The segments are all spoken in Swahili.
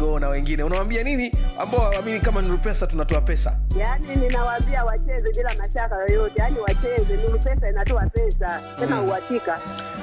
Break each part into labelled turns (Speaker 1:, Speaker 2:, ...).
Speaker 1: wewe na wengine unawambia nini ambao hawaamini kama Nuru Pesa tunatoa pesa
Speaker 2: Yaani ninawaambia wacheze bila mashaka yoyote, yaani wacheze. Nuru Pesa inatoa pesa tena uhakika.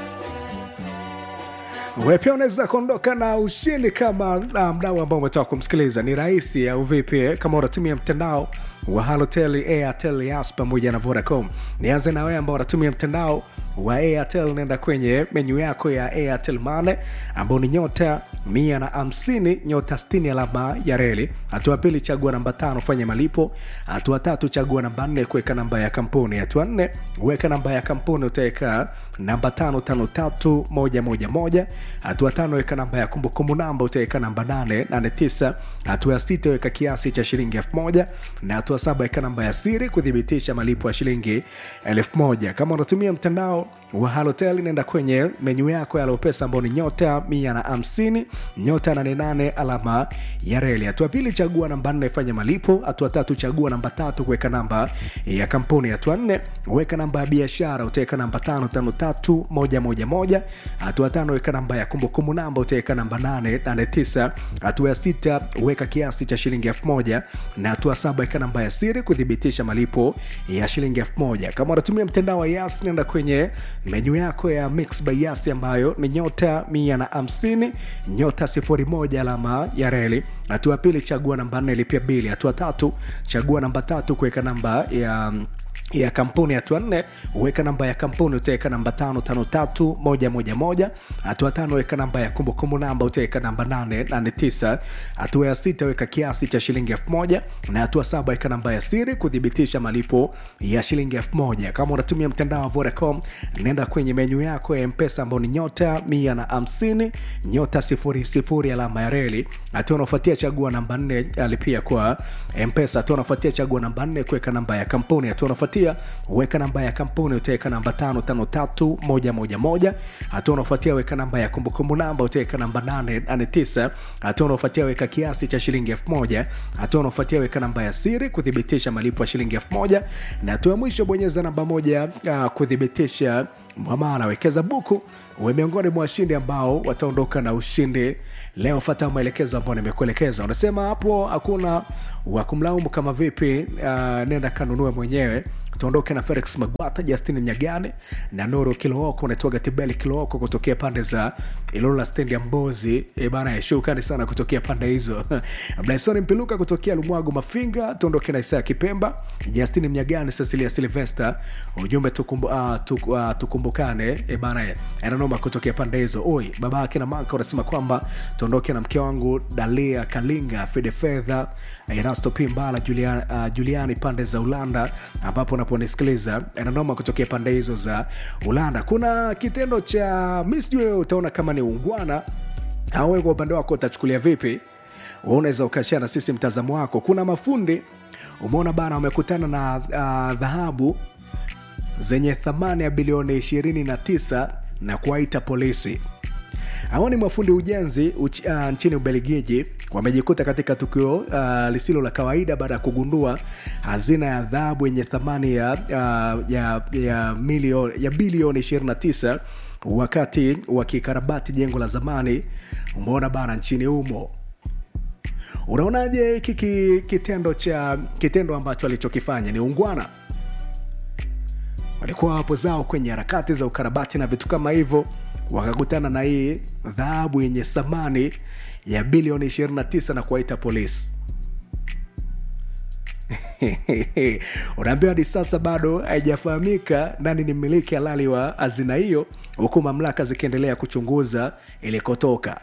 Speaker 3: Wewe pia unaweza kuondoka na ushindi kama uh, mdau ambao umetoka kumsikiliza. Ni rahisi au vipi? eh? Kama unatumia mtandao wa Halotel, Airtel, Yas pamoja na Vodacom. Nianze na wewe ambao unatumia mtandao wa Airtel, nenda kwenye menyu yako ya Airtel Money ambao ni nyota mia na hamsini nyota stini alama ya reli. Hatua pili, chagua namba tano, fanya malipo. Hatua tatu, chagua namba nne, kuweka namba ya kampuni. Hatua nne, weka namba ya kampuni, utaweka namba tano tano tatu moja moja moja. Hatua tano, weka namba ya kumbukumbu namba, utaweka namba nane nane tisa. Hatua ya sita, weka kiasi cha shilingi elfu moja na hatua saba, weka namba ya siri kuthibitisha malipo ya shilingi elfu moja. Kama unatumia mtandao wa Halotel, nenda kwenye menyu yako ya Alopesa ambao ni nyota mia na hamsini nyota nane nane alama ya reli. Hatua pili, chagua namba nne, fanya malipo. Hatua tatu, chagua namba tatu, kuweka namba ya kampuni. Hatua nne, weka namba ya biashara, utaweka namba tano tano tatu moja moja moja. Hatua tano, weka namba ya kumbukumbu namba, utaweka namba nane nane tisa. Hatua ya sita, weka kiasi cha shilingi elfu moja na hatua saba, weka namba ya siri kuthibitisha malipo ya shilingi elfu moja. Kama unatumia mtandao wa Yas, nenda kwenye menyu yako ya Mix by Yas ambayo ni nyota mia na hamsini nyota sifuri moja alama ya reli. Hatua ya pili, chagua namba nne, lipia bili. Hatua tatu, chagua namba tatu, kuweka namba ya ya kampuni. Hatua nne weka namba ya kampuni, utaweka namba tano tano tatu moja moja moja. Hatua tano weka namba ya kumbukumbu namba, utaweka namba nane nane tisa. Hatua ya sita weka kiasi cha shilingi elfu moja na hatua saba weka namba ya siri kuthibitisha malipo ya shilingi elfu moja. Kama unatumia mtandao wa Vodacom, nenda kwenye menyu yako ya Mpesa ambao ni nyota mia na hamsini nyota sifuri sifuri alama ya reli. Hatua unaofuatia chagua namba nne alipia kwa Mpesa. Hatua unafuatia chagua namba nne kuweka namba ya kampuni. Hatua unafuatia weka namba ya kampuni utaweka namba tano tano tatu moja moja moja. Hatua unaofuatia weka namba ya kumbukumbu namba utaweka namba nane nane tisa. Hatua unaofuatia weka kiasi cha shilingi elfu moja. Hatua unaofuatia weka namba ya siri kuthibitisha malipo ya shilingi elfu moja na hatua ya mwisho bonyeza namba moja uh, kuthibitisha mwamala. Wekeza buku uwe miongoni mwa washindi ambao wataondoka na ushindi leo. Fata maelekezo ambayo nimekuelekeza. Unasema hapo hakuna wa kumlaumu kama vipi? Uh, nenda kanunue mwenyewe. Tuondoke na Felix Magwata, Justin Nyagane na Nuru Kilooko, unaitwaga Tibeli Kilooko kutokea pande za Ilula stendi ya Mbozi. E bana, shukrani sana kutokea pande hizo. Blason Mpiluka kutokea Lumwago Mafinga, tuondoke na Isaya Kipemba, Justin Mnyagane, Cecilia Silvester, ujumbe tukumbu, uh, tuk, uh, tukumbukane. E bana, ananoma kutokea pande hizo. Oi, baba yake na maka unasema kwamba tuondoke na mke wangu Dalia Kalinga, Fide Fedha, Erasto Pimbala, Julian, uh, Juliani pande za Ulanda ambapo unaponisikiliza ananoma kutokea pande hizo za Ulanda. Kuna kitendo cha mi sijui wewe utaona kama ni ungwana au wewe kwa upande wako utachukulia vipi? Wewe unaweza ukashare na sisi mtazamo wako. Kuna mafundi umeona bana, wamekutana na uh, dhahabu zenye thamani ya bilioni 29 na kuwaita polisi. Hawa ni mafundi ujenzi uch, uh, nchini Ubelgiji wamejikuta katika tukio uh, lisilo la kawaida baada ya kugundua hazina ya dhahabu yenye thamani ya, uh, ya, ya, milio, ya bilioni 29 wakati wakikarabati jengo la zamani umeona bana nchini humo. Unaonaje hiki ki- kitendo cha kitendo ambacho alichokifanya ni ungwana? walikuwa wapo zao kwenye harakati za ukarabati na vitu kama hivyo, wakakutana na hii dhahabu yenye thamani ya bilioni 29 na kuwaita polisi. Unaambiwa hadi sasa bado haijafahamika nani ni mmiliki halali wa hazina hiyo, huku mamlaka zikiendelea kuchunguza ilikotoka.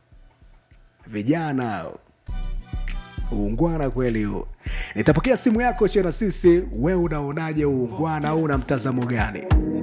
Speaker 3: Vijana uungwana kweli huo. Nitapokea simu yako share na sisi, wewe unaonaje uungwana au una mtazamo gani?